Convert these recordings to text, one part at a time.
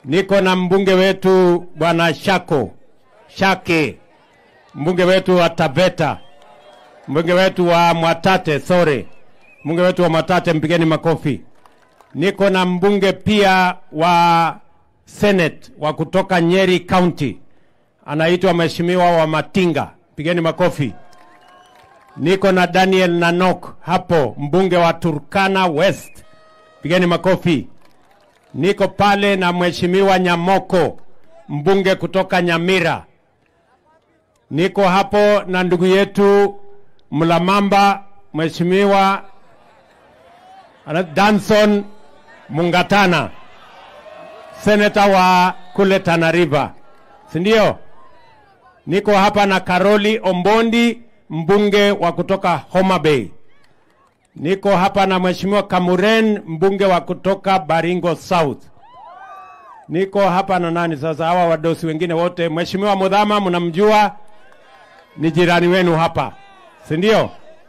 Niko na mbunge wetu bwana Shako Shake, mbunge wetu wa Taveta, mbunge wetu wa Mwatate, sorry, mbunge wetu wa Mwatate, mpigeni makofi. Niko na mbunge pia wa Senate wa kutoka Nyeri County, anaitwa Mheshimiwa wa Matinga, pigeni makofi. Niko na Daniel Nanok hapo, mbunge wa Turkana West, pigeni makofi. Niko pale na Mheshimiwa Nyamoko, mbunge kutoka Nyamira. Niko hapo na ndugu yetu Mlamamba, Mheshimiwa ana- Danson Mungatana, seneta wa kule Tana River, si ndio? Niko hapa na Karoli Ombondi, mbunge wa kutoka Homa Bay. Niko hapa na Mheshimiwa Kamuren, mbunge wa kutoka Baringo South. Niko hapa na nani sasa, hawa wadosi wengine wote. Mheshimiwa Mudhama mnamjua, ni jirani wenu hapa, si ndio?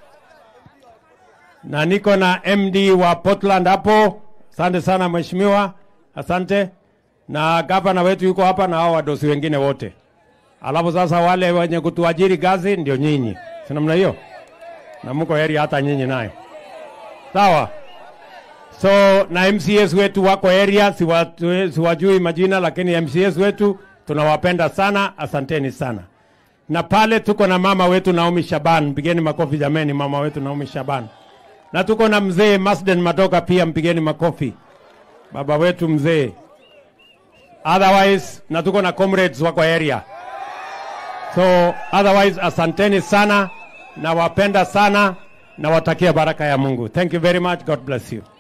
Na niko na MD wa Portland hapo. Asante sana mheshimiwa, asante. Na gavana wetu yuko hapa na hao wadosi wengine wote. Alafu sasa wale wenye kutuajiri gazi ndio nyinyi, si namna hiyo? Na mko heri hata nyinyi naye, sawa? So na MCS wetu wako area, siwa- siwajui majina, lakini MCS wetu tunawapenda sana, asanteni sana. Na pale tuko na mama wetu Naomi Shaban, mpigeni makofi jameni, mama wetu Naomi Shaban. Na tuko na mzee Masden Madoka pia, mpigeni makofi, baba wetu mzee. Otherwise, na tuko na comrades wako area. So otherwise, asanteni sana, nawapenda sana, nawatakia baraka ya Mungu. Thank you very much. God bless you.